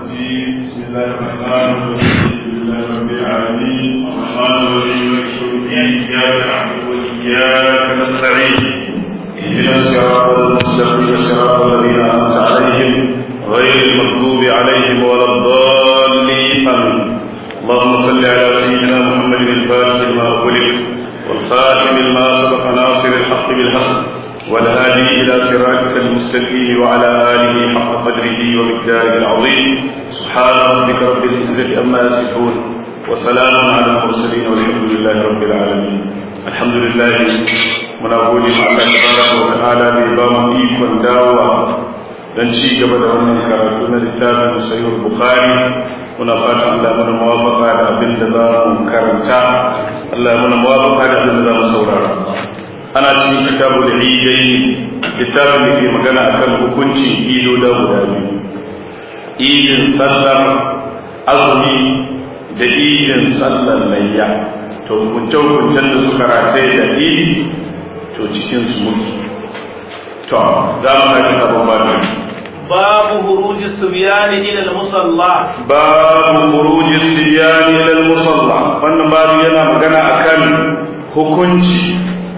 الرجيم بسم الله الرحمن الرحيم الحمد لله رب العالمين الرحمن الرحيم مالك يوم الدين اياك نعبد واياك نستعين اهدنا الصراط المستقيم صراط الذين انعمت عليهم غير المغضوب عليهم ولا الضالين امين اللهم صل على سيدنا محمد الفاتح لما أغلق والخاتم لما سبق ناصر الحق بالحق والهادي إلى صراطك المستقيم وعلى آله حق قدره ومقداره العظيم سبحان ربك رب العزة عما يصفون وسلام على المرسلين والحمد لله رب العالمين الحمد لله من أقول مع الله تبارك وتعالى بإمام إيكون داوة dan ci gaba da wannan karatu na littafin sahihul bukhari muna fatan Allah mana muwafaqa da abin da za mu karanta Allah mana muwafaqa da abin da za mu saurara ana cikin kitabul idai littafin da ke magana akan hukuncin ido da guda biyu idin sallar azumi da idin sallar layya to hukuncen hukuncen da suka rataye da idi to cikin su muke to za mu haɗe sabon babu باب خروج الصبيان الى المصلى باب خروج الصبيان الى المصلى wannan babu yana magana akan hukunci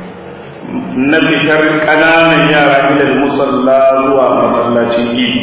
na fitar ƙananan yara ila musalla zuwa masallacin idi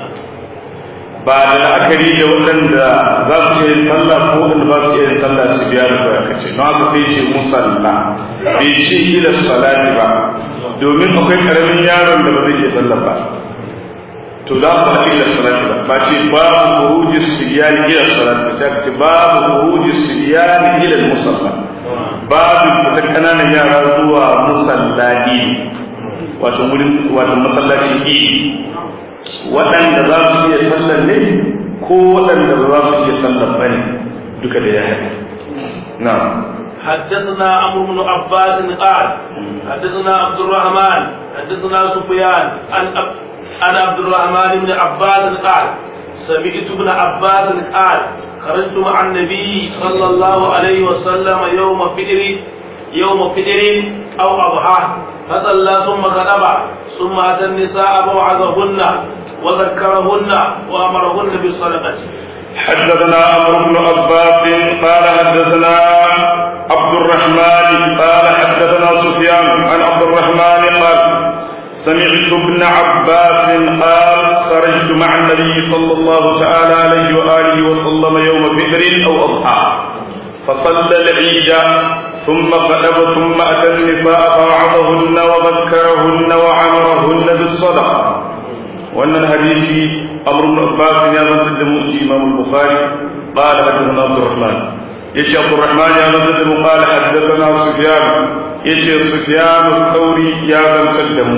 ba da la'akari da waɗanda za su iya sallah ko waɗanda ba su iya sallah su biya da kawai kace don haka sai ce musalla bai ce ila salati ba domin akwai ƙaramin yaron da ba zai iya sallah ba to za ku haɗe ila salati ba ba ce babu khurujis siyani ila salati ba sai ce babu khurujis siyani ila musalla babu fita kananan yara zuwa musallati wato wurin wato masallaci idi waɗanda za su iya sallar ne ko waɗanda ba za su iya sallar ba ne duka da ya haɗe na'am حدثنا عمرو بن عباس قال حدثنا عبد الرحمن حدثنا سفيان عن عن عبد الرحمن بن عباس قال سمعت ابن عباس قال خرجت مع النبي صلى الله عليه وسلم يوم فدر يوم فدر او اضحى فصلى ثم خطب ثم اتى النساء فوعظهن وذكرهن وامرهن بالصدقه حدثنا عمرو بن عباس قال حدثنا عبد الرحمن قال حدثنا سفيان عن عبد الرحمن قال سمعت ابن عباس قال خرجت مع النبي صلى الله تعالى عليه وآله وسلم يوم فطر أو أضحى فصلى العيد ثم خطب ثم أتى النساء فوعظهن وذكرهن وعمرهن بالصدقة وأن الحديث أمر بن عباس يا من تدم إمام البخاري قال حدثنا عبد الرحمن يشي عبد الرحمن يا من تدم قال حدثنا سفيان يشي سفيان الثوري يا من تدم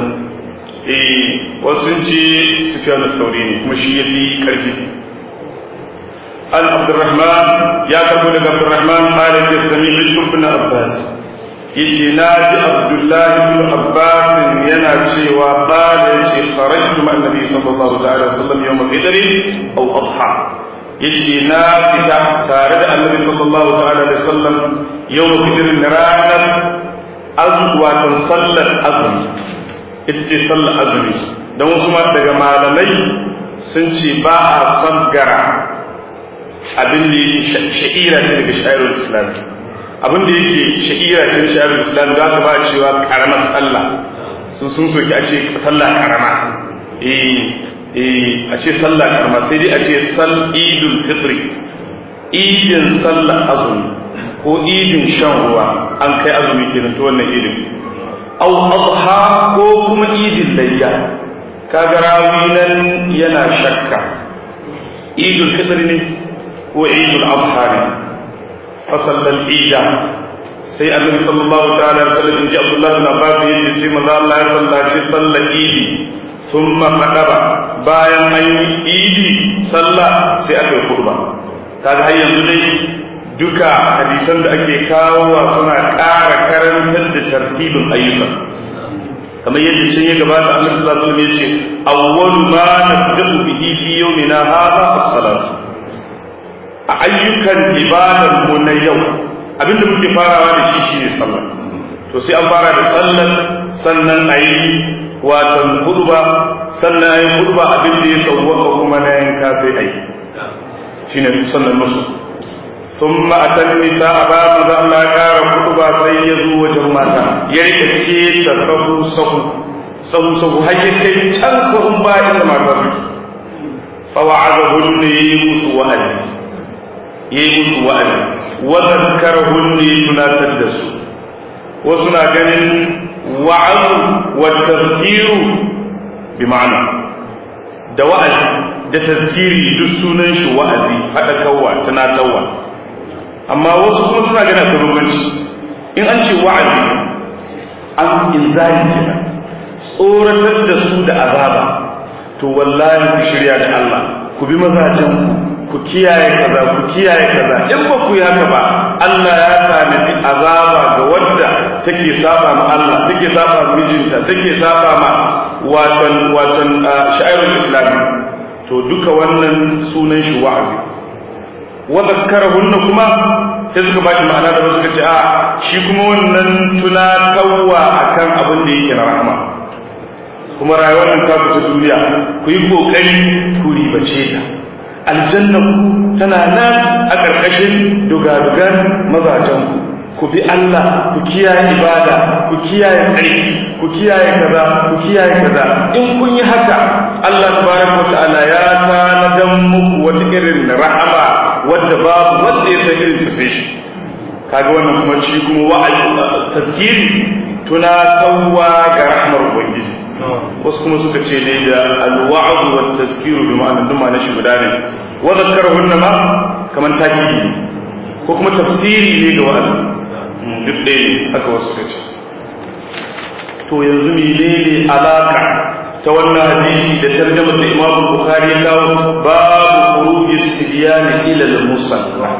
wasu ce sufyan al-thawri ne kuma shi yafi karfi an abdurrahman ya karbo daga abdurrahman qala ya sami ibn abbas yace na ji abdullah ibn abbas yana cewa qala yace kharajtu ma annabi sallallahu ta'ala wasallam yawm al-fitr aw adha yace na fita tare da annabi sallallahu ta'ala alaihi wasallam yawm al-fitr ranar azwa sallar azumi ita ce sallar azumi don wasu ma daga malamai sun ce ba a sabgara abin da yake sha'ira ce daga sha'irul islam abin da yake sha'ira ce daga sha'irul islam da aka ba cewa karamar sallah sun sun soki a ce sallah karama eh eh a ce sallah karama sai dai a ce sal idul fitri idin sallar azumi ko idin shan ruwa an kai azumi kenan to wannan idin aw adha ko kuma idin layya kaga rawi nan yana shakka idul fitr ne ko idul adha ne fasallal ida sai annabi sallallahu ta'ala alaihi wasallam inji abdullah bin abbas yace sai manzo Allah ya sallaci sallar idi thumma qadaba bayan an yi idi sallah sai aka yi khutba kaga har yanzu dai duka hadisan da ake kawowa suna ƙara karantar da tartibin ayyuka kamar yadda can ya gabata Allah sallallahu alaihi wasallam yace awwalu ma nabda'u bihi fi yawmina hadha as-salat a ayyukan ibadar mu na yau abinda muke farawa da shi shine sallah to sai an fara da sallar sannan ayi watan hudba sannan ayi hudba abin da ya sauwaka kuma na yanka sai ayi shine sannan musu ثم أتى النساء بعد ما الله كار خطبة سيزو وجماتا يريك كي تسهو سهو سهو سهو هيا كي تنسهم بائة ما ترك فوعظهن يمس وأز يمس وأز وذكرهن تناتدس وسنا كان وعظ والتذكير بمعنى da wa'azi da tazkiri duk sunan shi wa'azi faɗakarwa tunatarwa amma wasu kuma suna gana ta bambanci in an ce wa'azi an inzali kenan tsoratar da su da azaba to wallahi ku shirya da Allah ku bi mazajen ku kiyaye kaza ku kiyaye kaza in ba ku yi haka ba Allah ya tanadi azaba ga wadda take saba ma Allah take saba ma mijinta take saba ma watan watan sha'irul islami to duka wannan sunan shi wa'azi wa zakkarahunna kuma sai suka bashi ma'ana da suka ce a shi kuma wannan tunatarwa akan abin da yake na rahama kuma rayuwar nan ta ta duniya ku yi kokari ku ribace ta aljanna ku tana nan a ƙarƙashin dugadugan mazajen ku ku bi Allah ku kiyaye ibada ku kiyaye ƙarfi ku kiyaye kaza ku kiyaye kaza in kun yi haka Allah tabaraka wa ta'ala ya tanadan muku wata irin rahama wadda babu wanda ya san irin ta sai shi kaga wannan kuma shi kuma wa'azi tazkiri tuna tawwa ga rahmar ubangiji wasu kuma suka ce dai da alwa'd wa tazkiru bi ma'anar duma na shi guda ne wa zakkarahunna ma kaman takidi ko kuma tafsiri ne ga wa'azi duk ɗaya ne haka wasu suka ce to yanzu menene alaka ta wannan hadisi da tarjama da Imam Bukhari ya kawo babu khuruji sibyan ila al-musalla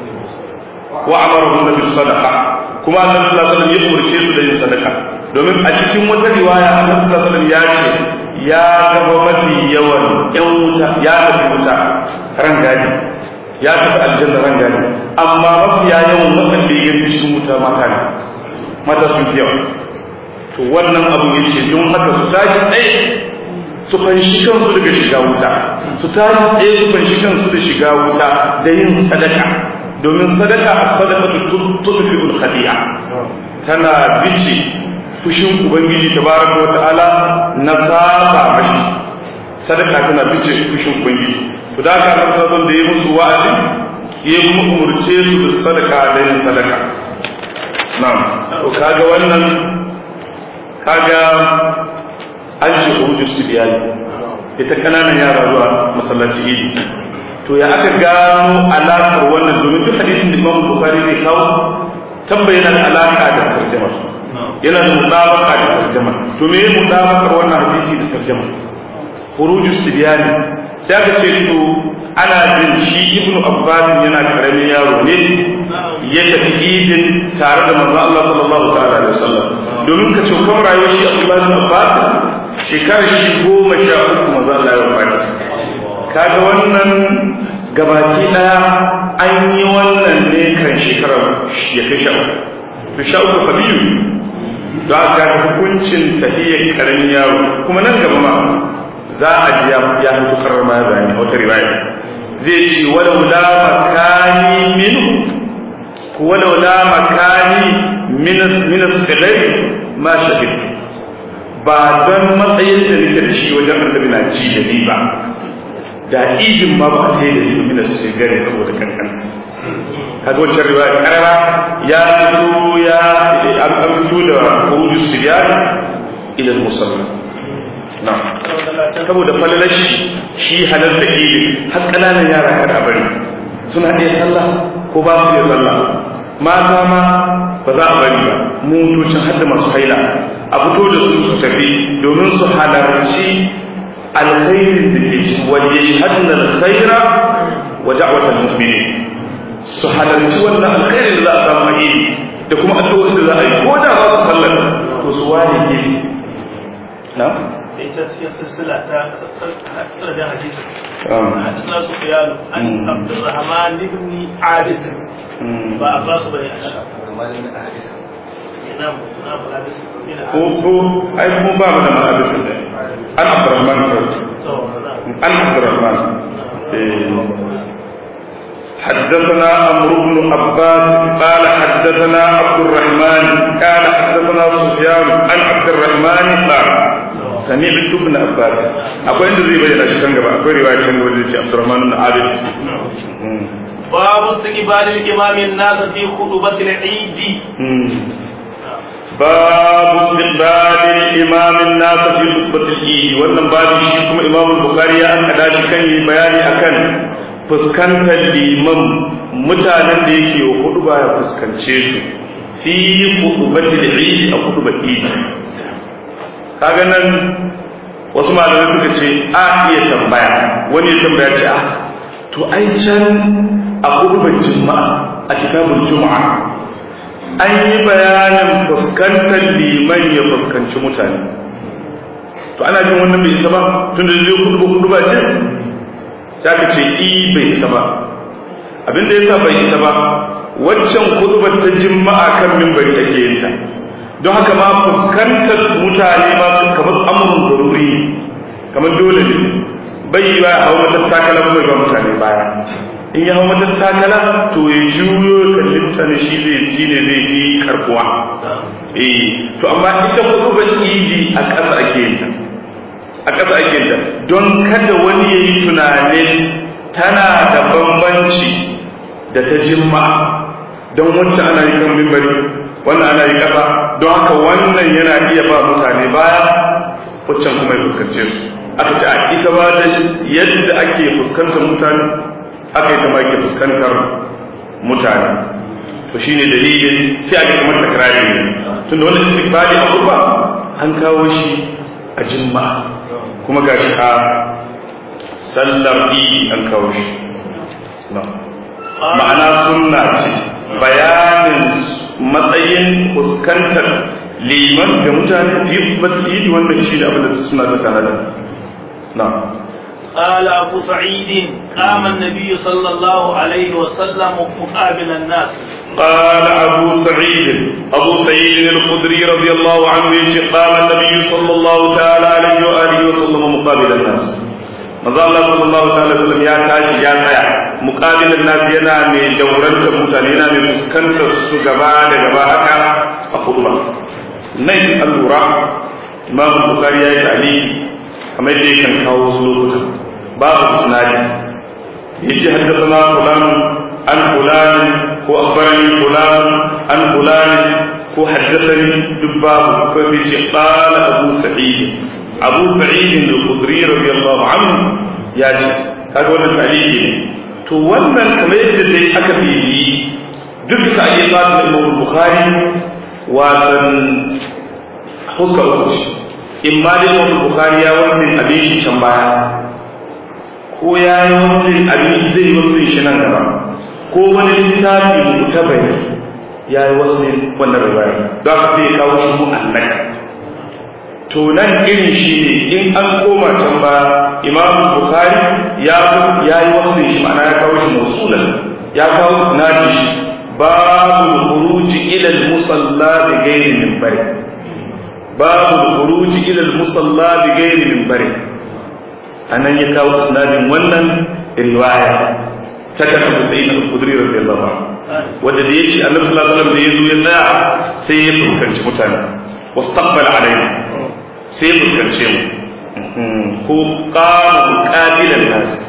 wa amaruhum bis sadaqa kuma Annabi sallallahu alaihi wasallam ya umurce su da yin sadaka domin a cikin wata riwaya Annabi sallallahu alaihi wasallam ya ce ya gaba mafi yawan yan wuta ya tafi wuta ran gadi ya tafi aljanna ran gadi amma mafi yawan waɗanda ya yi cikin wuta mata ne mata sun fi yawa to wannan abu ya ce don haka su tashi tsaye su fanshi kansu daga shiga wuta su tashi tsaye su fanshi kansu da shiga wuta da yin sadaka domin sadaka a sadaka tudfi'ul khadi'a tana bice fushin ubangiji tabaraka wata'ala na saba mashi sadaka tana bice fushin ubangiji to da haka Allah sabon da ya musu wa'azi ya kuma umurce su da sadaka da yin sadaka na'am to kaga wannan kaga an ji hudu su biyar ita kananan yara zuwa masallaci idi to ya aka gano alaƙar wannan domin duk hadisin da Imam Bukhari zai kawo tambayana da alaƙa da tarjama yana da mutabaka da tarjama to me ya mutabakar wannan hadisi da tarjama khuruju sibyani sai aka ce to ana jin shi ibnu abbas yana karamin yaro ne ya tafi idin tare da manzo Allah sallallahu ta'ala alaihi wasallam domin ka ce kuma rayuwar shi Abdullah ibn Abbas shekarar shi goma sha uku manzo Allah ya wafata kaga wannan gabaki daya an yi wannan ne kan shekarar ya kai sha uku to sha uku sabiyu za a ga hukuncin tahiyyar karamin yaro kuma nan gaba ma za a ji ya fito karar ma zane a wata riwaya zai ce walau la makani minhu walau la makani min min as-sighari ma shahid ba don matsayin da nake da shi wajen annabi na ci da ni ba da idin ma ba ta yi da ni min as-sighari saboda kankansa kaga wancan riwaya karara ya fito ya an fito da kuruju siriyani ila al-musalla na'am saboda falalashi shi halar da idin har ƙananan yara kada bari suna iya sallah ko ba su iya sallah mata ma ba za a bari ba motocin hadda masu haila a fito da su su tafi domin su halarci alkhairin da ke ci wal yashhadna alkhaira wa da'watal mu'minin su halarci wannan alkhairin da za a samu idi da kuma addu'o'in da za a yi ko da ba su sallar to su ware gefe na'am ita cikin silsila ta tsar da hadisi hadisna sufyan an abdurrahman ibn abis ba a basu bane ko ko ai mu ba mu da malabis ne an abdurrahman an abdurrahman حدثنا عمرو بن عباس قال حدثنا عبد الرحمن قال حدثنا سفيان عن عبد الرحمن قال سمعت ابن عباس akwai inda zai bayyana shi can gaba akwai riwaya can gaba da ce Abdurrahman bin Abid باب استقبال الإمام الناس في خطبة العيد باب استقبال الإمام الناس في خطبة العيد wannan babu shi kuma Imam Bukhari ya an kada shi kan yi bayani akan fuskantar liman mutanen da yake wa hudu ba ya fuskance su fi khutbatil eid a khutbar eid kaga nan wasu malamai suka ce a iya tambaya wani ya tambaya ce a to ai can a khutbar juma'a a kitabul juma'a an yi bayanin fuskantar liman ya fuskanci mutane to ana jin wannan bai isa ba tun da zai kudu kudu ba ce sai aka ce i bai isa ba abinda yasa bai isa ba waccan kudubar ta jima'a kan mimbari ake yin ta don haka ma fuskantar mutane ma sun kamar amurin zaruri kamar dole ne bai yi ba hau matattakala bai ba mutane baya in ya hau matattakala to ya juyo kalli mutane shi zai shi ne zai yi karkuwa eh to amma ita kudubar idi a ƙasa ake yin ta a ƙasa ake ta don kada wani ya yi tunanin tana da bambanci da ta jimma don wacce ana yi kan mimbari wannan ana yi ƙasa don haka wannan yana iya ba mutane baya waccan kuma ya fuskance su aka ce a ita ba da yadda ake fuskantar mutane aka yi kama ake fuskantar mutane to shine dalilin sai ake kamar takrari ne tunda wannan istiqbali a kurba an kawo shi a jimma'a kuma ga shi a sallar idi an kawo shi ma'ana sunna ce bayanin matsayin fuskantar liman ga mutane fi batul idi wannan shi da abin da suna ta sanada na قال أبو سعيد قام النبي صلى الله عليه وسلم مقابل الناس قال أبو سعيد أبو سعيد الخدري رضي الله عنه قام النبي صلى الله تعالى عليه وآله وسلم مقابل الناس maza Allah sallallahu alaihi wasallam ya tashi ya tsaya muqabilan nas yana mai daurantar mutane yana mai fuskantar su gaba da gaba haka a khutba nan allura imam bukhari ya yi ta'liqi kamar yadda yakan kawo wasu lokutan babu isnadi yace haddathana fulan an fulan ko akhbarani fulan an fulan ko haddathani dubbabu ko sai ce qala abu sa'id abu sa'id al-khudri radiyallahu anhu ya ce kaga wannan taliki ne to wannan kamar yadda dai aka bibi duk da ake fata Imam Bukhari watan huska uku in ma dai Imam Bukhari ya wannan abin shi can baya ko ya yi wasu abin zai yi wasu shi nan gaba ko wani littafi mutabai ya yi wasu wannan riwaya don haka sai ya kawo shi mu'allaka to nan irin shi ne in an koma can ba imam bukhari ya ya yi wasu shi ma'ana ya kawo shi mausulan ya kawo sinadi shi babu khuruji ila al-musalla bi ghairi minbari babu khuruji ila al-musalla bi ghairi minbari anan ya kawo sinadin wannan riwaya ta kan Abu Sa'id al-Khudri radiyallahu anhu wanda da yace Annabi sallallahu alaihi wasallam da yazo ya tsaya sai ya fuskanci mutane wastaqbala alaina sai fuskance mu ko kama muƙabilan nasu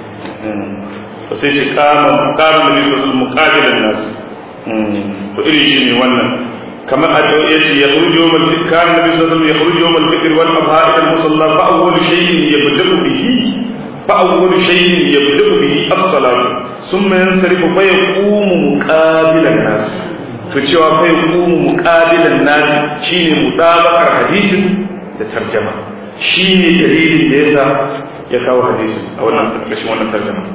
ba sai ce kama kama da biyu su muƙabilan nasu to iri shi ne wannan kamar a ɗau ya ce ya kurji wa malfi kama da biyu su ya kurji wa malfi irwan abha idan musalla ba a wani shayin ya bada bihi ba a wani shayin ya bada bihi as-salatu sun mayan sarifa fa ya kumu muƙabilan nasu to cewa fa ya kumu muƙabilan nasu shine mutabakar hadisin da tarjama shi ne dalilin da yasa ya kawo hadisi a wannan ƙarƙashin wannan tarjama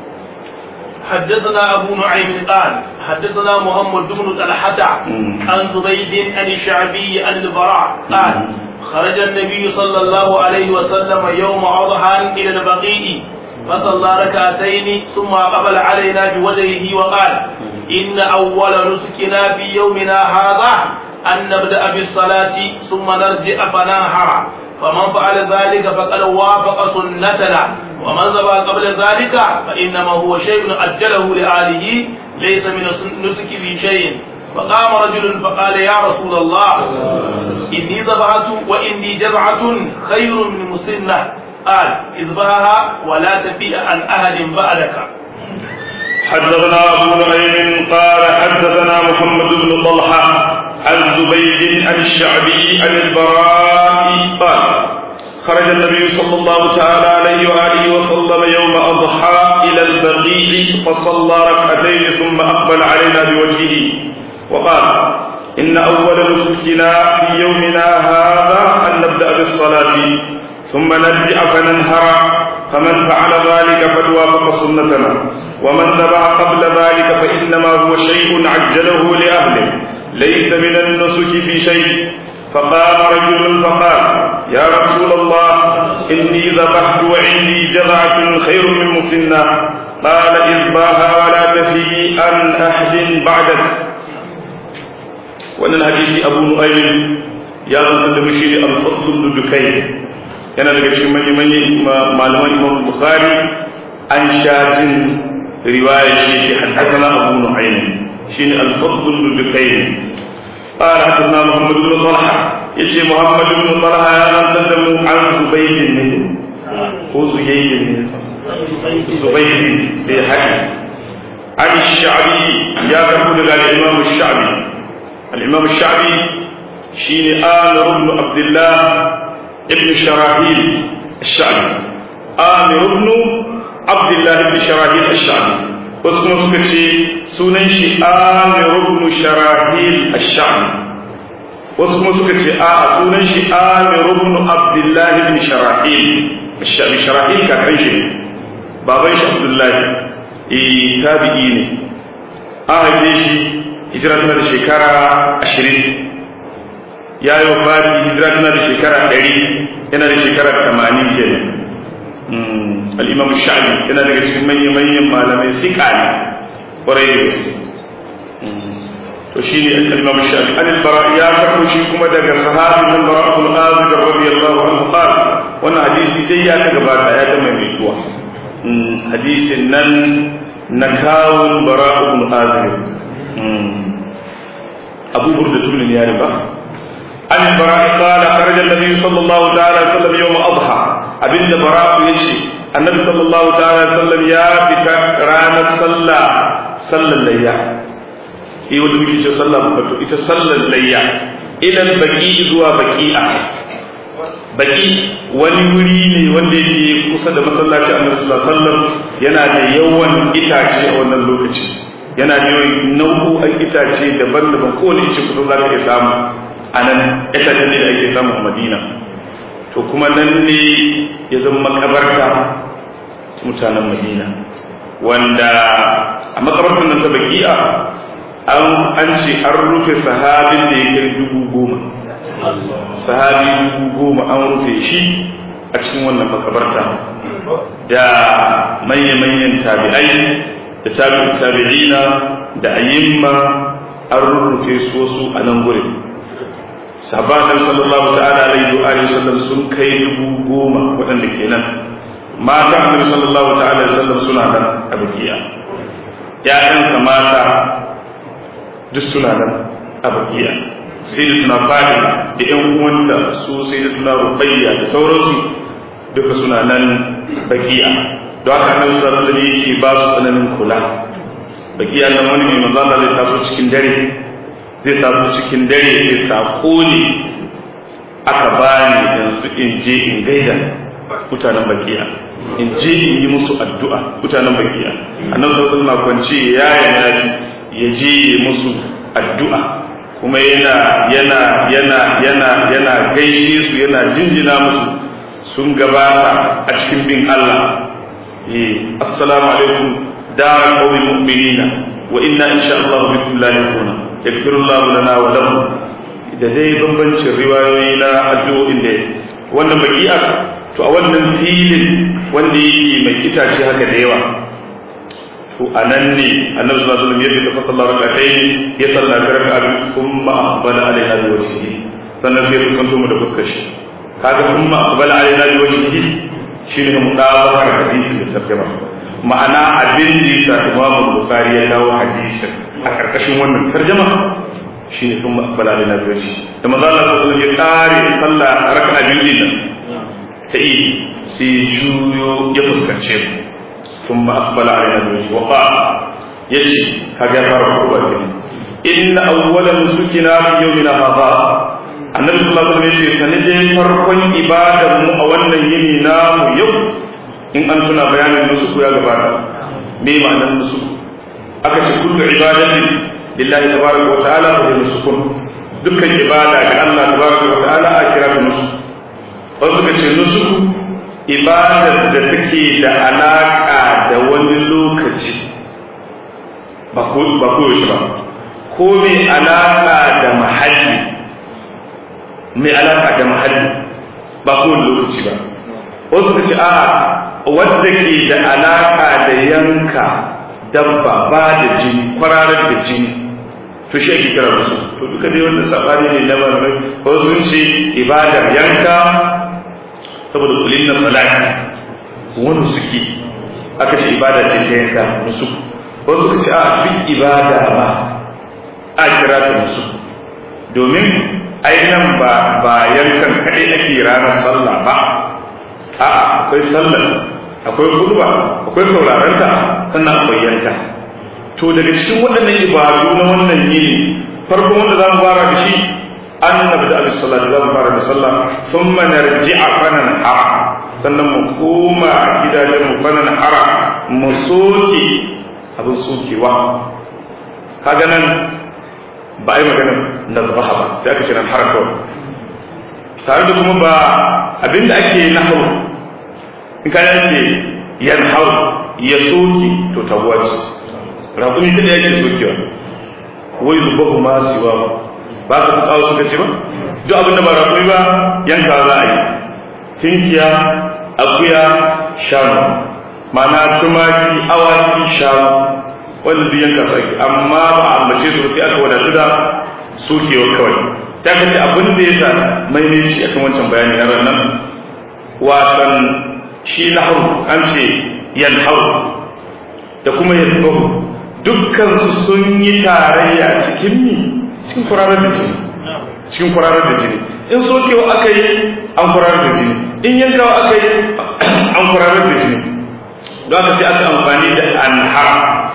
حدثنا أبو نعيم قال حدثنا محمد بن طلحة عن زبيد عن الشعبي عن البراء قال خرج النبي صلى الله عليه وسلم يوم أضحى إلى البقيع فصلى ركعتين ثم قبل علينا بوجهه وقال إن أول نسكنا في يومنا هذا أن نبدأ بالصلاة ثم نرجع فننحر فمن فعل ذلك فقد وافق سنتنا ومن ذبح قبل ذلك فإنما هو شيء أجله لآله ليس من النسك في شيء فقام رجل فقال يا رسول الله إني ذبحت وإني جزعة خير من مسنة قال اذبحها ولا تفيء عن أحد بعدك حدثنا أبو نعيم قال حدثنا محمد بن طلحة عن زبيد عن الشعبي عن البراء قال خرج النبي صلى الله تعالى عليه وآله وسلم يوم أضحى إلى البقيع فصلى ركعتين ثم أقبل علينا بوجهه وقال إن أول نسكنا في يومنا هذا أن نبدأ بالصلاة ثم نرجع فننهر فمن فعل ذلك فقد وافق سنتنا ومن ذبح قبل ذلك فإنما هو شيء عجله لأهله ليس من النسك في شيء فقام رجل فقال يا رسول الله إني ذبحت وعندي جذعة خير من مسنة قال إذباها ولا تفي عن أحد بعدك wannan hadisi abu nu'aym ya zanta da mushi al-fadl dukai yana daga cikin manyan manyan malaman imam bukhari an shajin riwaya shi ke haddathana abu nu'aym shine al-fadl dukai قال حدثنا محمد بن طلحه يجي محمد بن طلحه يا زنت عن زبيد بن هو زبيد بن زبيد بن حديث عن الشعبي يا كفول الامام الشعبي الإمام الشعبي شين آمر بن عبد الله ابن شراحيل الشعبي آمر بن عبد الله بن شراحيل الشعبي واسمه سكتي سننشي آمر بن شراحيل الشعبي واسمه سكتي آه سننشي آمر بن عبد الله بن شراحيل الشعبي شراحيل كاكنشي بابا عبد الله إيه تابعيني آه جيشي hijira tana da shekara ashirin ya yi wa fadi hijira tana da shekara ɗari yana da shekara tamanin ke al'imam sha'ani yana daga cikin manya-manyan malamai sika ne ƙwarai da gaske to shi ne al'imam sha'ani an bara ya karɓo shi kuma daga sahabin nan bara abul azib radiyallahu anhu qal wannan hadisi dai ya ta gabata ya ta maimaituwa hadisin nan na kawun bara abul azib أبو بردة بن ياربة عن البراء قال خرج النبي صلى الله تعالى وسلم يوم أضحى أبن براء يجي النبي صلى الله تعالى وسلم يا بتا رانا صلى صلى الليا إيه ودو يجي صلى بطو إتا صلى الليا إلى البقيء ذو بقيئة baki wani wuri ne wanda yake kusa da masallaci annabi sallallahu alaihi wasallam yana da yawan itace a wannan lokaci yana da nau'o'an itace daban-daban kowane ice kudu za ka iya samu a nan itacen ne da ake samu a madina to kuma nan ne ya zama makabarta mutanen madina wanda a makabartar nan ta baki'a an ce an rufe sahabin da ya kai dubu goma sahabi dubu goma an rufe shi a cikin wannan makabarta da manya-manyan tabi'ai da tabi'in tabi'ina da ayyimma an rurrufe su wasu a nan gurin sahabban sallallahu ta'ala alaihi wa alihi sallam sun kai dubu goma waɗanda ke nan mata annabi sallallahu ta'ala alaihi sallam suna nan a bakiya ƴaƴansa mata duk suna nan a bakiya sai da tuna fadi da ƴan uwanta su sai da tuna rubayya da sauransu duka suna nan bakiya don haka annabi sallallahu alaihi wasallam yake ba su tsananin kula bakiya nan wani mai manzo Allah zai taso cikin dare zai taso cikin dare ya sako ne aka bani yanzu in je in gaida mutanen bakiya in je in yi musu addu'a mutanen bakiya annabi sallallahu alaihi wasallam kwance ya yana ya je yi musu addu'a kuma yana yana yana yana yana gaishe su yana jinjina musu sun gabata a cikin bin Allah eh assalamu alaikum dar qawmi mu'minina wa inna insha Allah bikum lahiquna yaghfiru Allah lana wa lakum da dai bambancin riwayoyi na addu'o'in da wannan baki'a to a wannan filin wanda yake mai itace haka da yawa to to anan ne annabi sallallahu alaihi wasallam ya fita sallar rak'atayn ya sallaci raka'a thumma aqbala alaina bi wajhihi sannan sai ya kanto mu da fuskar shi kaga thumma aqbala alaina bi wajhihi shine mu dawo hadisi da tarjuma ma'ana abin da yasa Imam Bukhari ya dawo hadisin a karkashin wannan tarjuma shine thumma aqbala alaina bi wajhihi da manzo Allah sallallahu alaihi wasallam ya kare sallah raka'a biyu din ta yi sai juyo ya fuskance mu ثم أقبل علينا بوجهه وقال يجي هذا فرق قوة إن أول نسكنا في يومنا هذا النبي صلى الله عليه وسلم سنجي فرق إبادة مؤولا يمينا يوم إن أنتنا بيان النسك يا جبانا ما معنى النسك أكش كل عبادة لله تبارك وتعالى وهي نسك dukkan ibada ga Allah tabaraka wa ta'ala a kira ta nusu wasu ka ce nusu ibadar da take da alaƙa da wani lokaci ba ko yaushe ba ko mai alaƙa da mahalli mai alaƙa da mahalli ba ko wani lokaci ba wasu ka ce a wadda ke da alaƙa da yanka dabba ba da jini kwararar da jini to shi ake kira musu to duka dai wanda sabani ne na malamai wasu sun ce ibadar yanka saboda kulin na salati wani suke aka ce ibada ce ta yanka musu wasu suka ce a duk ibada ba a kira ta musu domin ainihin ba ba yankan kaɗai ake ranar sallah ba a akwai sallar akwai kurba akwai saurarenta sannan akwai yanka to daga cikin waɗannan ibadu na wannan yini farkon wanda za mu fara da shi an nabda abis salati za mu fara da sallah thumma narji'a fanan hara sannan mu koma gidajen mu fanan hara mu soke abin sokewa kaga nan ba a yi magana na zubaha ba sai aka ce nan hara kawai tare da kuma ba abinda ake na hau in ka ce yan hau ya soke to tabuwa ce raƙumi ta ɗaya ke sokewa wai zubahu ma siwa ba ka kawo suka ce ba duk abinda ba raƙumi ba yanka za a yi tinkiya akuya shanu mana tumaki awaki shanu wanda duk yanka su ake amma ba a ambace su sai aka wadatu da sokewa kawai ta ka ce abin da ya sa maimaici akan wancan bayani na nan wasan shi na hau an ce yan hau da kuma yan dukkan su sun yi tarayya cikin ni cikin kurarar da jini cikin kurarar da jini in sokewa aka yi an kurarar da jini in yankawa aka yi an kurarar da jini don haka sai aka amfani da anhar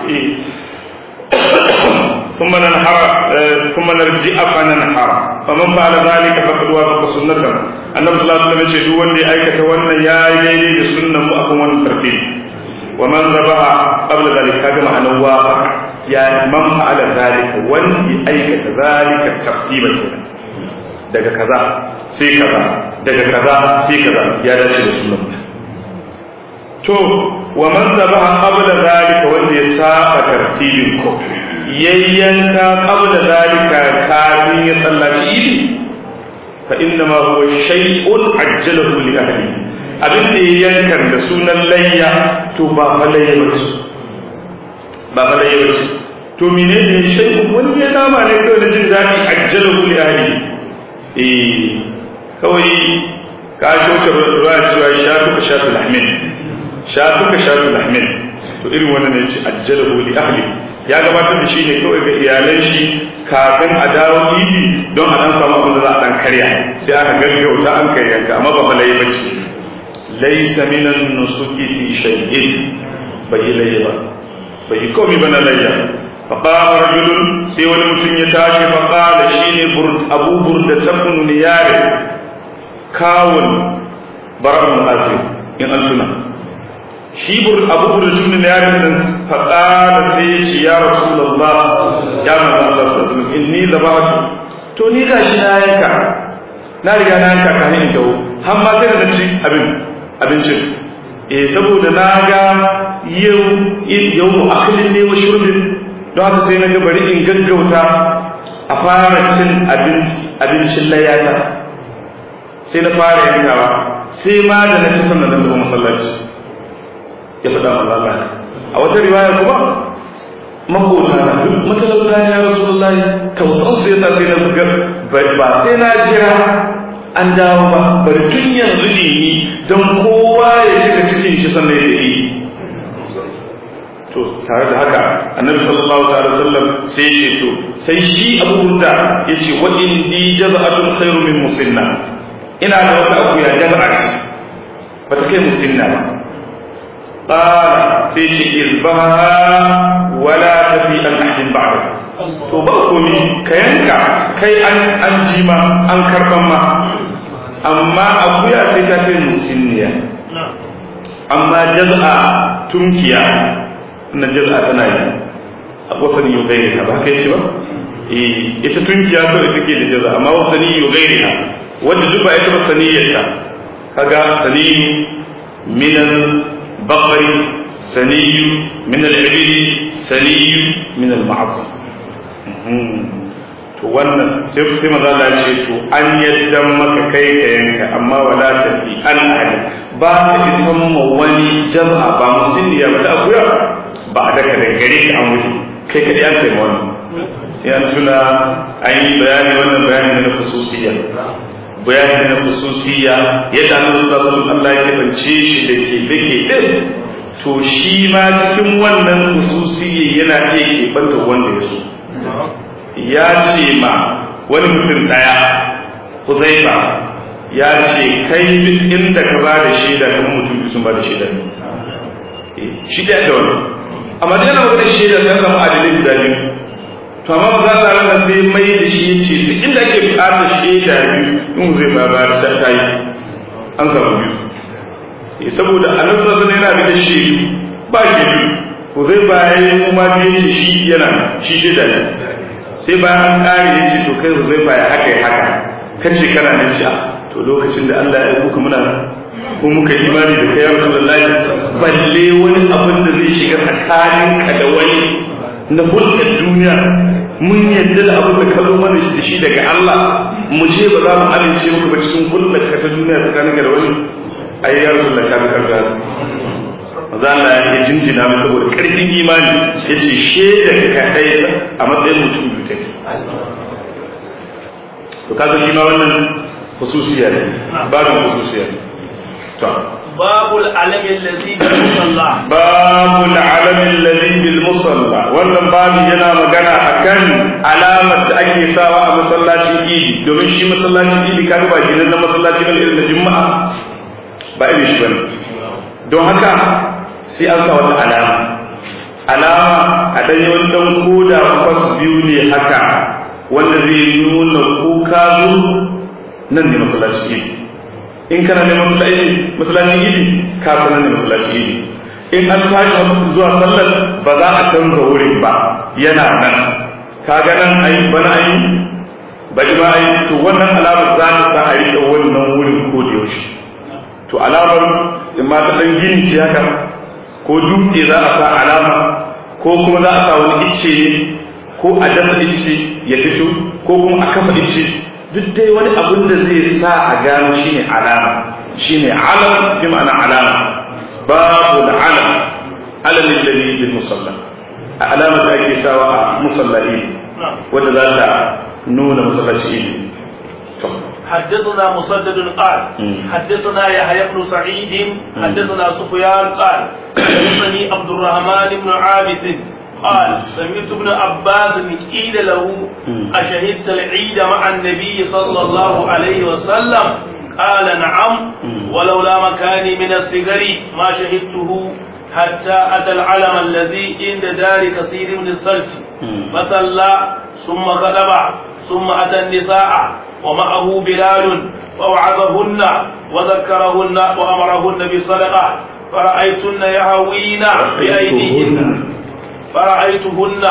ثم ننحر ثم نرجع فننحر فمن فعل ذلك فقد وافق سنتنا النبي صلى الله عليه وسلم يقول وندي ايكه wannan yayi daidai da sunnan mu akan wannan tarbi ومن ذبح قبل ذلك كما أن وافق يعني من فعل ذلك وندي ايكه ذلك ترتيبا daga kaza sai kaza daga kaza sai kaza ya dace da sunnan to wa man zabaha qabla zalika wanda ya saba tartibin ko yayyanka qabla zalika kafin ya sallaci idi fa inna ma huwa shay'un ajjalahu li ahli abin da ya yankan da sunan layya to ba fa layya bace ba fa layya bace to menene shay'un wani ya dama ne kawai da jin daɗi ajjalahu li ahli eh kawai ka shoka ruwa cewa shatu ka shatu lahmin shatu ka shatu lahmin to irin wannan ne ce ajjalahu li ahli ya gabatar da shi ne kawai ga iyalan shi kafin a dawo idi don a dan samu abin da za a dan karya sai aka gaggauta an kai yanka amma ba falai ba ce laysa minan nusuki fi shay'in bai yi laye ba bai yi komai ba na layya fa qama rajulun sai wani mutum ya tashi fa qala shine abu burda tabun niyare kawun bara'un azim in an tuna shi abu burjun ne yarin nan faɗa da sai ya ce ya rasulullah ya manzo Allah sallallahu alaihi inni zabatu to ni ga shi na yanka na riga na yanka ka hin dawo har ma sai da ci abin abincin eh saboda na ga yau yau akalin ne wa shurbin don haka sai na ga bari in gaggauta a fara cin abincin layata sai na fara yankawa sai ma da na ci sannan na zo masallaci ya faɗa wa Allah a wata riwaya kuma makota na duk matalauta ne ya rasulullahi tausan su yasa sai na buga ba sai na jira an dawo ba bari tun yanzu ne ni don kowa ya cika cikin shi sannan ya yi to tare da haka annabi sallallahu ta'ala sallam sai ya ce to sai shi abu da ya ce wa indi jaza'atun khairu min musinna ina da wata akuya jaza'at ba ta kai musinna ba qala sai ce izbaha wala tafi an ahdin ba'da to ba komi ka yanka kai an an jima an karban ma amma akuya sai ta kai musinniya amma jaz'a tunkiya na jaz'a tana yi a wasani yau gairi ha ba kai ce ba eh ita tunkiya kawai take da jaz'a amma wasani yau gairi ha wanda duk ba ita ba saniyarta kaga saniyu minan bakari saniyu min al-ibli saniyu min al-ma'az to wannan sai sai maza Allah ce to an yadda maka kai ka yanka amma wala tafi an ahli ba ka isan ma wani jama'a ba musulmiya ba ta akuya ba a daga daga gare ka an wuce kai ka an kai wani ya tuna an yi bayani wannan bayani na khususiyya bayani na khususiyya yadda Allah sallallahu alaihi wasallam Allah ya kebance shi da ke dake din to shi ma cikin wannan khususiyya yana iya kebanta wanda ya so ya ce ma wani mutum ɗaya Huzaifa ya ce kai duk inda ka ba da shaida kan mutum sun ba da shaida shi da da wani amma da yana wata shaida ta zama adalin guda biyu to amma za ta rana sai mai da shi ce duk inda ake buƙatar shaida biyu in Huzaifa ba da ta yi an samu biyu saboda annabi sallallahu alaihi yana da shaidu ba shaidu Huzaifa ya yi kuma biye ce shi yana shi shaida ne sai bayan an ƙare ya ce to kai zai baya haka ya haka kace kana nan sha to lokacin da Allah ya kuka muna ko muka imani da kai ya Rasulullahi balle wani abin da zai shiga tsakanin ka da wani na hulɗar duniya mun yadda da abin da ka zo mana da shi daga Allah mu ce ba za mu amince muku ba cikin hulɗar ka ta duniya tsakanin ka da wani ai ya Rasulullahi ka karga maza Allah ya jinjina mu saboda karfin imani ya ce shaidar ka ɗaya a matsayin mutum biyu take to kaga shi ma wannan khususiya ne babin khususiya ne to babul alami allazi bil musalla babul alami allazi bil musalla wannan babu yana magana akan alamar da ake sawa a masallacin idi domin shi masallacin idi kaga ba gidan na masallaci bane irin da juma'a ba irin shi bane don haka sai an sa wata alama alama a ɗanyi wani ɗan koda kwas biyu ne haka wanda zai nuna ko ka zo nan ne masallaci idi in kana neman masallaci idi ka san nan ne masallaci idi in an tashi zuwa sallar ba za a canza wurin ba yana nan ka ga nan ayi bana ayi bari ma ayi to wannan alamar za ta sa a riƙe wannan wurin ko da yaushe to alamar in ma ta ɗan gini ce haka ko dutse za a sa alama ko kuma za a sa wani icce ne ko a dasa icce ya fito ko kuma a kafa icce duk dai wani abin da zai sa a gano shine alama shine alam bi ma'ana alama babu da alam alam alladhi bil musalla alama da ake sawa a musallahi wanda za ta nuna masallaci to حدثنا مسدد قال حدثنا يحيى بن سعيد حدثنا سفيان قال حدثني عبد الرحمن بن عابد قال سمعت ابن عباس قيل له أشهدت العيد مع النبي صلى الله عليه وسلم قال نعم ولولا مكاني من السجر ما شهدته حتى أتى العلم الذي عند دار كثير من السلف فصلى ثم خطب ثم أتى النساء ومعه بلال ووعظهن وذكرهن وأمرهن بالصدقة فرأيتن يهوين بأيديهن فرأيتهن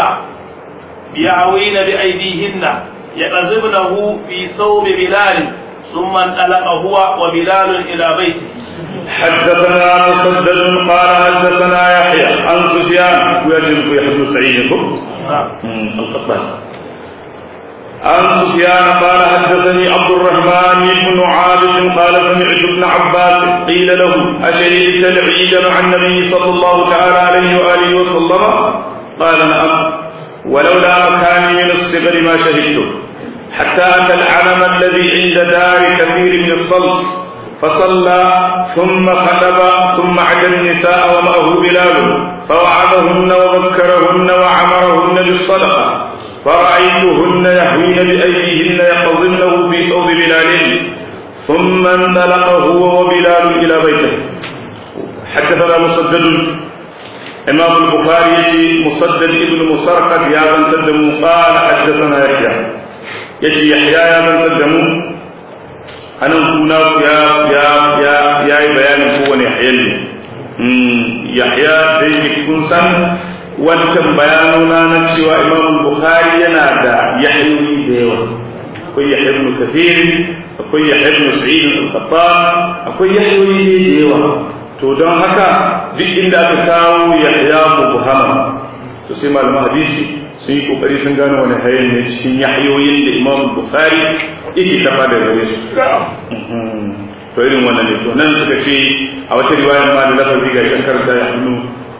يهوين بأيديهن يقذبنه في ثوب بلال ثم انطلق هو وبلال إلى بيته حدثنا مسدد قال حدثنا يحيى عن سفيان ويجب يحيى بن سعيد القطان عن سفيان قال حدثني عبد الرحمن بن عابد قال سمعت ابن عباس قيل له أشهدت العيد مع النبي صلى الله تعالى عليه وآله وسلم قال نعم ولولا مكاني من الصغر ما شهدته حتى أتى العلم الذي عند دار كثير من الصلت فصلى ثم خطب ثم عد النساء ومعه بلال فوعظهن وذكرهن وعمرهن بالصدقة فرأيتهن يهوين بأيديهن يقظنه في ثوب بلال ثم انطلق هو وبلال إلى بيته حدثنا مسدد إمام البخاري مسدد ابن مسرقد يا من تدموا قال حدثنا يحيى يجي يحيى يا من تدموا أنا كنا يا يا يا يا بيان هو يحيى يحيى دai kun san wancan bayanuna na cewa imam bukhari yana da yahyoyi da yawa akwai yahya ibn kathir akwai yahya ibn sa'id al-qattan akwai yahyoyi da yawa to don haka duk inda aka kawo yahya mubhama to sai malaman hadisi sun yi kokari sun gano wani hayan ne cikin yahyoyin da imam bukhari yake tafa da gare su to irin wannan ne to nan suka ce a wata riwaya ma da lafazi ga kan karanta ya hannu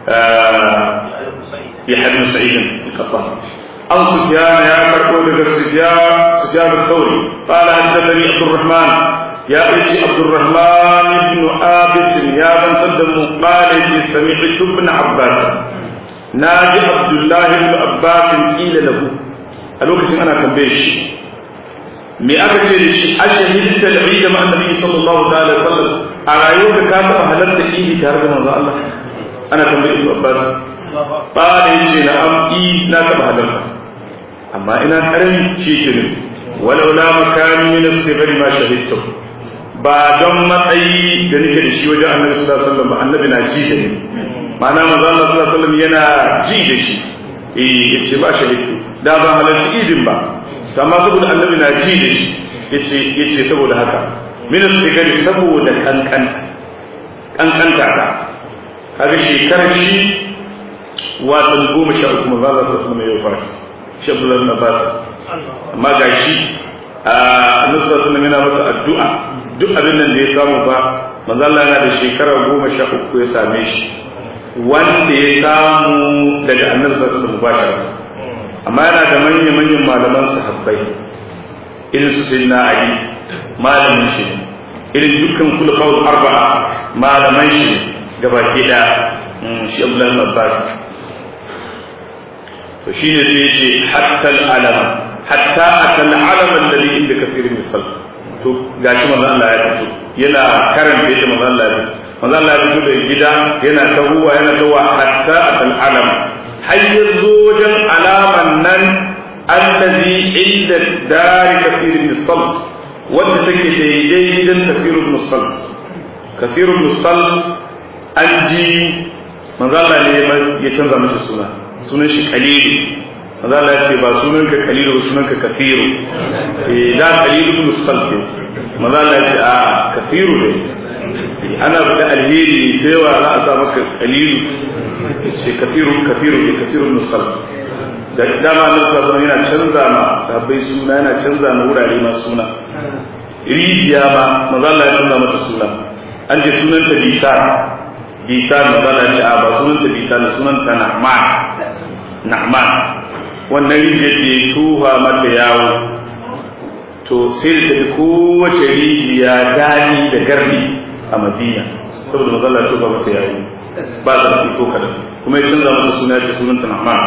يحيى بن سعيد القطان عن سفيان يا كربو دغ سفيان سفيان الثوري قال حدثني عبد الرحمن يا ابي عبد الرحمن بن عابس يا من قدم قال سمعت ابن عباس ناجي عبد الله بن عباس قيل له a lokacin ana tambaye shi me aka ce da shi ashahidta al-eid ma annabi sallallahu alaihi wasallam a rayuwar ka ka halarta idi tare da manzo Allah ana tambaye Ibn Abbas ba yace na am i na taba halarta amma ina karami shi ke ne walau la makani min as-sibri ma shahidtu ba don matsayi da nake da shi wajen annabi sallallahu alaihi wasallam annabi na ji da ni ma'ana manzo Allah sallallahu alaihi wasallam yana ji da shi eh yace ba shahidtu da ban halarci idin ba amma saboda annabi na ji da shi yace yace saboda haka min as-sibri saboda kankanta kankanta ta kaga shekarar shi watan goma sha uku manzo Allah sallallahu alaihi wasallam ya shi Abdullah ibn Abbas amma gashi a annabi sallallahu alaihi yana masa addu'a duk abin nan da ya samu ba manzo Allah yana da shekara goma sha uku ya same shi wanda ya samu daga annabi sallallahu alaihi wasallam amma yana da manyan manyan malaman sahabbai irin su sayyidina Ali malamin shi irin dukkan kulafa'ul arba'a malaman shi gabaki da shi Abdullah ibn Abbas to shi ne sai ce hatta al'alama hatta atal alama alladhi inda kasirin misal to gashi manzo Allah ya fito yana karanta yadda manzo Allah ya fito manzo Allah ya fito da gida yana tahuwa yana tawa hatta atal alama har yazo wajen alaman nan alladhi inda dari kasirin misal wanda take daidai gidan kasirin misal kasirin misal an ji manzo Allah ne ya canza mishi suna sunan shi kalilu maza Allah ce ba sunan ka kalilu ba sunan ka kafiru eh da kalilu ibn salti maza Allah ce a kafiru ne ana da alheri sai wa za a sa maka kalilu ce kafiru kafiru ne kafiru ibn salti da dama Allah sallallahu yana canza ma sahabbai suna yana canza ma wurare ma suna rijiya ma maza Allah ya canza mata suna an je sunan ta bisa bisa magana ce a ba sunanta bisa na sunanta na'man na'man wannan rijiyar da ya tuha mata yawo to sai da tafi kowace rijiya daɗi da garbi a madina saboda magana tuha mata yawo ba za su ko kada kuma ya canza mata suna ce sunanta na'man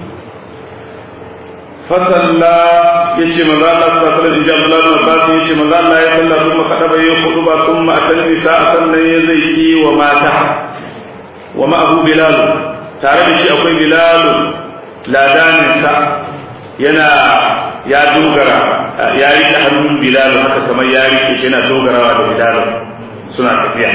fasalla ya ce maza Allah su fasalla in ji Abdullah bin Abbas ya ce maza Allah ya salla kuma kada bai yi kudu ba sun ma atan nisa a sannan ya zai ki wa mata wa ma'ahu bilal tare da shi akwai bilal ladanin sa yana ya dogara ya rike hannun bilal haka kamar ya rike shi yana dogarawa da bilal suna tafiya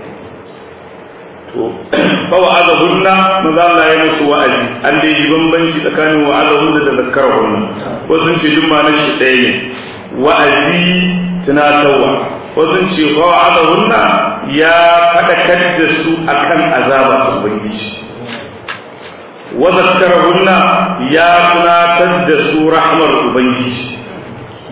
to fa wa'azahunna maza Allah ya musu wa'azi an dai ji bambanci tsakanin wa'azahunna da zakkarahunna wasu ce duk ma shi ɗaya ne wa'azi tunatarwa wasu ce fa wa'azahunna ya faɗakar da su akan azaba ta ubangiji wa zakkarahunna ya tunatar da su rahmar ubangiji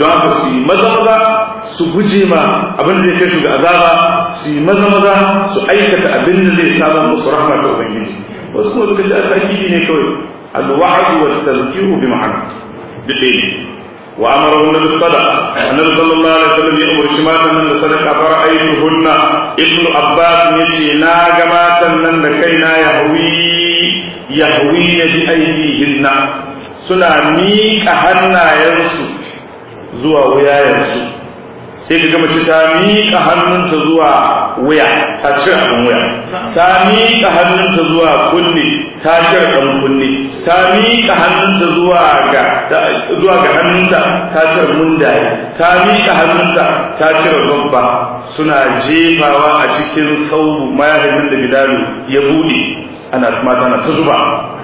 don haka su yi maza maza su guje ma abin da zai kai su ga azaba su yi maza maza su aikata abin da zai samu musu rahma ta ubangiji wasu kuma suka ce asakidi ne kawai alwa'd wa tazkiru bi ma'ana duk ɗaya ne wa amara wannan sadaqa annabi sallallahu alaihi wasallam ya umarci matan nan da sadaqa fara ayyuhunna ibnu abbas yace na ga matan nan da kaina yahwi yahwi bi aydihinna suna miƙa hannayensu zuwa wuyayensu sai ka gama ta miƙa hannunta zuwa wuya ta cire abin wuya ta miƙa hannunta zuwa kunne ta cire ɗan kunne ta miƙa hannunta zuwa ga zuwa ga hannunta ta cire mundaye ta miƙa hannunta ta cire babba suna jefawa a cikin saubu mayahin da bilalu ya buɗe ana mata na ta zuba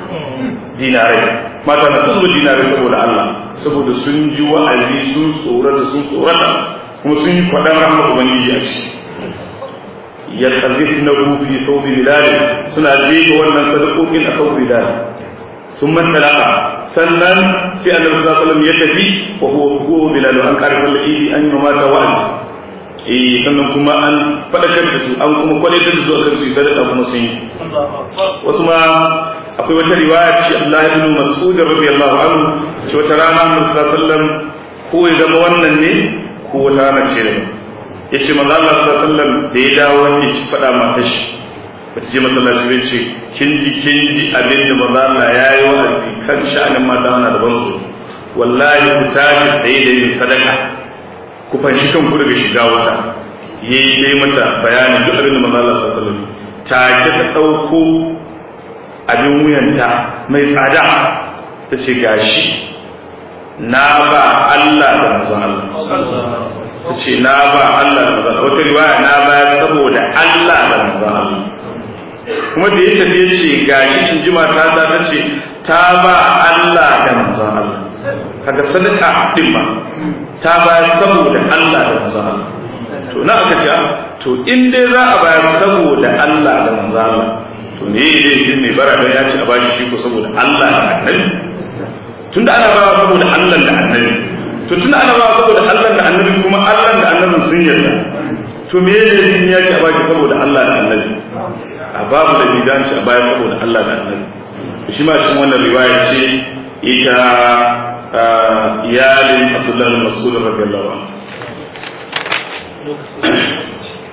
dinarai mata na ta zuba dinarai saboda Allah saboda sun ji wa'azi sun tsorata sun tsorata kuma sun yi kwaɗan rahama ubangiji a ciki ya ƙarfi na rufi sau bilal suna jefa wannan sadakokin a sau bilal sun man talaka sannan sai annabi sallallahu alaihi wasallam ya tafi wa huwa huwa bilal an karfa al-idi an yi mata wa'azi eh sannan kuma an fadakar da su an kuma kwalitar da su akan su yi sadaka kuma sun yi wasu ma akwai wata riwaya ce Allah ibn Mas'ud radiyallahu anhu ce wata rana Annabi sallallahu alaihi wasallam ko ya zama wannan ne ko wata rana ce ne yace manzo Allah sallallahu alaihi wasallam da ya dawo ne ci fada mata shi bata je masallaci bai ce kin ji kin ji abin da manzo Allah yayi wa'azi kan sha'anin mata ana da banzo wallahi ku tashi tsaye da yin sadaka ku fanshi kanku daga shiga wata yayi dai mata bayanin duk abin da manzo Allah sallallahu alaihi wasallam take ta dauko abin wuyanta mai tsada ta ce gashi na ba Allah da manzon Allah ta ce na ba Allah da manzon wata riwaya na ba saboda Allah da manzon Allah kuma da ya tafi ya ce gashi in ji mata ta ta ce ta ba Allah da manzon Allah kaga sadaka din ma ta ba saboda Allah da manzon Allah to na aka ce to in dai za a bayar saboda Allah da manzon Allah to me ne laifin mai bara don ya ce a bashi shi ko saboda Allah da annabi tunda ana bawa saboda Allah da annabi to tunda ana bawa saboda Allah da annabi kuma Allah da annabin sun yarda to me ne laifin ya ce a bashi saboda Allah da annabi a babu da bidan ce a baya saboda Allah da annabi shi ma cikin wannan riwaya ce ita iyalin Abdullah bin Mas'ud radiyallahu anhu